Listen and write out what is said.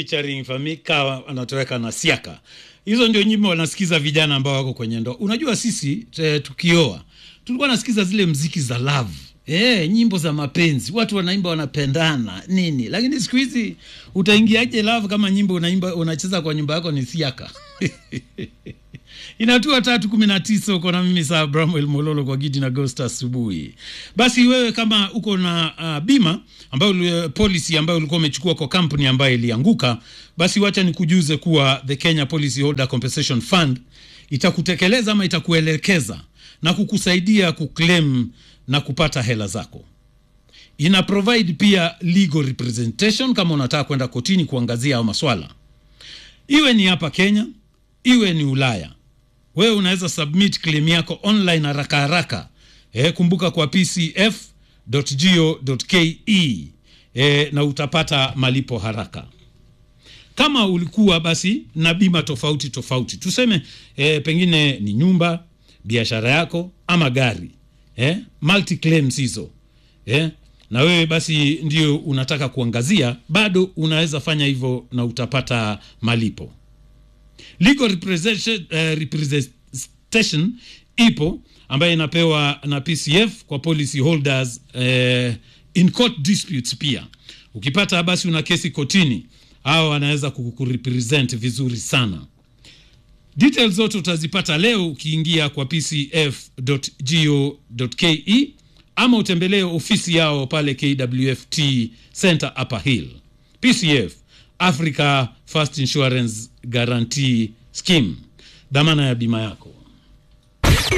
featuring Famika anatoweka na Siaka. Hizo ndio nyimbo wanasikiza vijana ambao wako kwenye ndoa. Unajua sisi te, tukioa tulikuwa nasikiza zile mziki za love Eh, nyimbo za mapenzi, watu wanaimba wanapendana nini, lakini siku hizi utaingiaje love kama nyimbo unaimba unacheza kwa nyumba yako ni siaka inatua tatu kumi na tisa uko na mimi saa Bramwell Mololo kwa Gidi na Ghost asubuhi. Basi wewe kama uko na uh, bima ambayo policy ambayo ulikuwa umechukua kwa kampuni ambayo ilianguka, basi wacha nikujuze kuwa the Kenya Policy Holder Compensation Fund itakutekeleza ama itakuelekeza na kukusaidia kuclaim na kupata hela zako. Ina provide pia legal representation kama unataka kwenda kotini kuangazia hayo maswala, iwe ni hapa Kenya, iwe ni Ulaya. Wewe unaweza submit claim yako online haraka haraka. E, kumbuka kwa pcf.go.ke e, na utapata malipo haraka. Kama ulikuwa basi na bima tofauti tofauti, tuseme e, pengine ni nyumba, biashara yako ama gari eh, multi claims hizo eh, na wewe basi ndio unataka kuangazia, bado unaweza fanya hivyo na utapata malipo. Legal representation, uh, representation ipo ambayo inapewa na PCF kwa policy holders uh, in court disputes. Pia ukipata basi una kesi kotini, hao wanaweza kukurepresent vizuri sana. Details zote utazipata leo ukiingia kwa pcf.go.ke ama utembelee ofisi yao pale KWFT Center Upper Hill. PCF, Africa First Insurance Guarantee Scheme, dhamana ya bima yako.